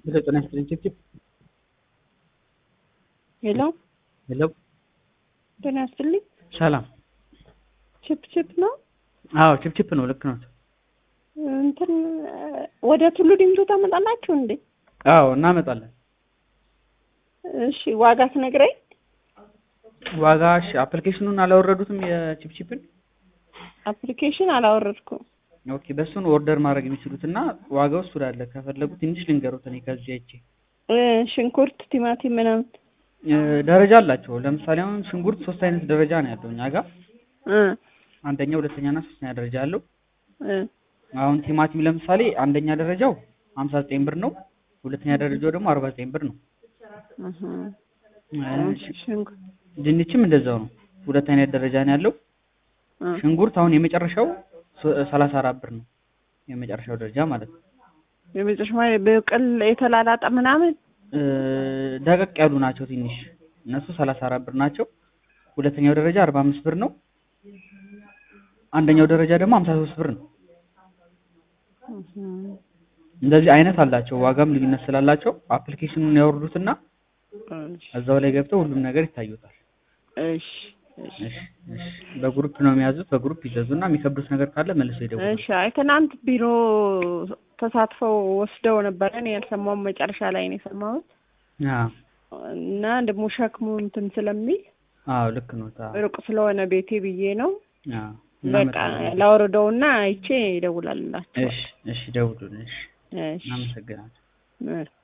ሄሎ ጤና ይስጥልኝ ችፕችፕ ሄሎ ሄሎ ጤና ይስጥልኝ። ሰላም ቺፕ ቺፕ ነው አዎ ችፕችፕ ነው ልክ ነው እንትን ወደ ቱሉ ዲምቱ ታመጣላችሁ እንዴ? አዎ እናመጣለን እሺ ዋጋ ትነግረኝ። ዋጋ እሺ አፕሊኬሽኑን አላወረዱትም የችፕችፕን አፕሊኬሽን አላወረድኩም። ኦኬ በእሱን ኦርደር ማድረግ የሚችሉት እና ዋጋው እሱ ላለ ከፈለጉ ትንሽ ልንገሩት እኔ ከዚህ አይቼ እ ሽንኩርት፣ ቲማቲም ምናምን እ ደረጃ አላቸው ለምሳሌ አሁን ሽንኩርት ሶስት አይነት ደረጃ ነው ያለው እኛ ጋር እ አንደኛ ሁለተኛ እና ሶስተኛ ደረጃ አለው እ አሁን ቲማቲም ለምሳሌ አንደኛ ደረጃው ሀምሳ ዘጠኝ ብር ነው ሁለተኛ ደረጃው ደግሞ አርባ ዘጠኝ ብር ነው እህ እ ሽንኩርት ድንችም እንደዛው ነው ሁለት አይነት ደረጃ ነው ያለው እ ሽንኩርት አሁን የመጨረሻው ሰላሳ አራት ብር ነው የመጨረሻው ደረጃ ማለት ነው የመጨረሻ ማለት በቅል የተላላጠ ምናምን እ ደቀቅ ያሉ ናቸው ትንሽ እነሱ ሰላሳ አራት ብር ናቸው ሁለተኛው ደረጃ አርባ አምስት ብር ነው አንደኛው ደረጃ ደግሞ ሀምሳ ሶስት ብር ነው እህ እንደዚህ አይነት አላቸው ዋጋም ልዩነት ስላላቸው አፕሊኬሽኑን ያወርዱትና እሺ እዛው ላይ ገብተው ሁሉም ነገር ይታዩታል እሺ እሺ እሺ እሺ በግሩፕ ነው የሚያዙት በግሩፕ ይዘዙና የሚከብዱት ነገር ካለ መልሰው ይደውሉ እሺ አይ ትናንት ቢሮ ተሳትፈው ወስደው ነበረ። እኔ ያልሰማሁም መጨረሻ ላይ ነው የሰማሁት አዎ እና ደግሞ ሸክሙ እንትን ስለሚል አዎ ልክ ነው ታ ሩቅ ስለሆነ ቤቴ ብዬ ነው። አዎ በቃ እናመጣለን። ላወርደውና አይቼ ይደውላላችሁ። እሺ እሺ ደውሉልን እሺ እሺ እናመሰግናለን እ